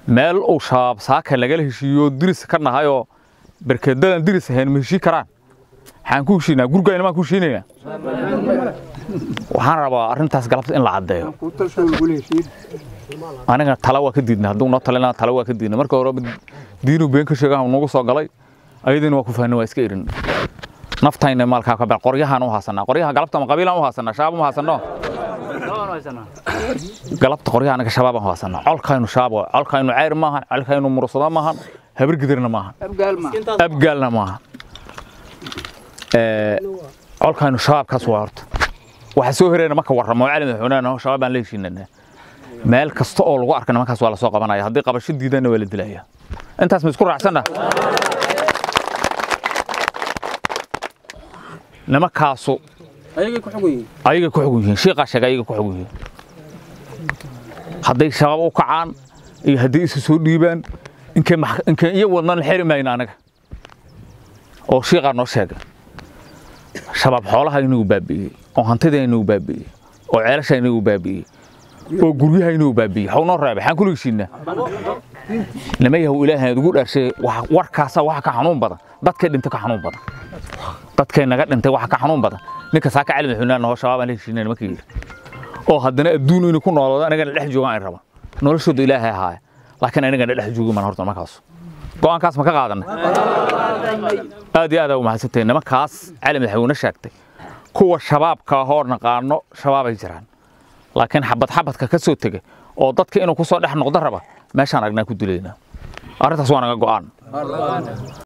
meel uu shabaab saaka lagala heshiiyo diris ka nahayoo berkedadan diris ahayn ma heshii karaan waxaan ku heshiinaa gurigayna maan ku heshiinaynaa waxaan rabaa arrintaas galabta in la caddeeyo aniga tala waa ka diidna hadduu noo talina tala waa ka diidna marka hore diinu been ka sheegaha nagu soo galay ayadiina waa ku fahnay waa iska erin naftayna maalkaa ka bel qoryahaan u haasanaa qoryaha galabta ma qabiilaan u haasanaa shabaab uma haasano galabta qoryaha anaga shabaabaan u haasanaa colkaynu shabaab waa colkaynu ceyr maahan colkaynu mursada maahan habargidirna maahan abgaalna maahan colkaynu shabaabkaas waa horta waxa soo hereena marka warramo cali madaxweynaha shabaab baan la heshiinanaa meel kasta oo lagu arka nimankaas waa la soo qabanaya haddii qabasho diidanna waa la dilaya intaas ma isku raacsanna nimankaasu ayagay ku xugun yihiin ayagay ku xugun yihiin shiiqaa sheegay ayagay ku xugun yihiin hadday shabaab u kacaan iyo hadday isu soo dhiibaan inkay inkay iyo wadnan xiri mayna anaga oo shiiqaa noo sheegay shabaab xoolaha inagu baabi'iyey oo hantida inagu baabi'iyey oo ceelasha inagu baabi'iyey oo guryaha inuu baabi'iyey xaw noo reebay xaan kula heshiinaa nima yahow ilaahay aad ugu dhaarshay warkaasa waxa ka xanuun badan dadkay dhintay ka xanuun badan dadkay naga dhintay waxa ka xanuun badan ninka saaka cali madaxweynaha noo shabaab aan la heshiinay nimanka yidhi oo haddana adduun inuu ku noolaado anagana dhex joogaan ay rabaan noloshooda ilaahay ahaaya laakiin anagana dhex joogi maan horta nimankaas go'aankaas ma ka qaadanay aad iyo aad aa u mahadsantahay nimankaas cali madaxweyne sheegtay kuwa shabaabka ahoo naqaano shabaabay jiraan laakiin xabad xabadka ka soo tegay oo dadka inuu ku soo dhex noqdo raba meeshaan aragnaa ku dilaynaa arrintaas waa naga go'aan